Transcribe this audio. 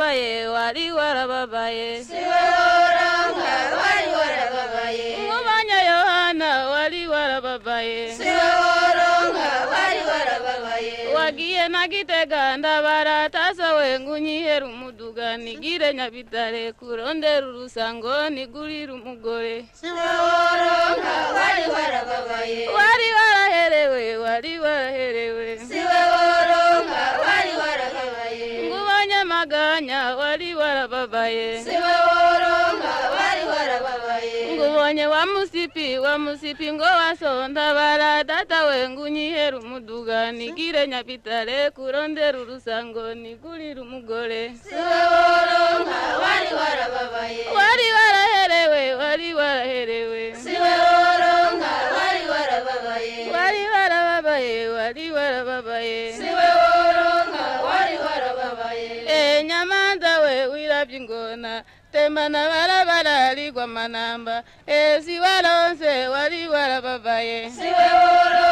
warababaye wari warababaye siwe woronka wari warababaye nkubonye yohana wari warababaye siwe woronka wari warababaye wagiye na gitega ndabara tasowe ngunyihera umuduga nigire nyabitare kurondera urusango nigurire umugore siwe woronka wari warababaye wari waraherewe wari waraherewe siwe woronka wari warababaye ngubonye maganya wari warababaye siwe woronka wari warababaye ngubonye wa musipi wa musipi ngo wasonda bara data we ngunyihera umuduga nigire nyabitare kurondera urusango nigurire umugore siwe woronka wari warababaye wari waraherewe wari waraherewe siwe woronka wari warababaye wari warababaye wari warababaye siwe woronka wari warababaye e nyamanza we wirabye ingona tembana barabara rigwa manamba e si waronse wari warababaye siwe woronka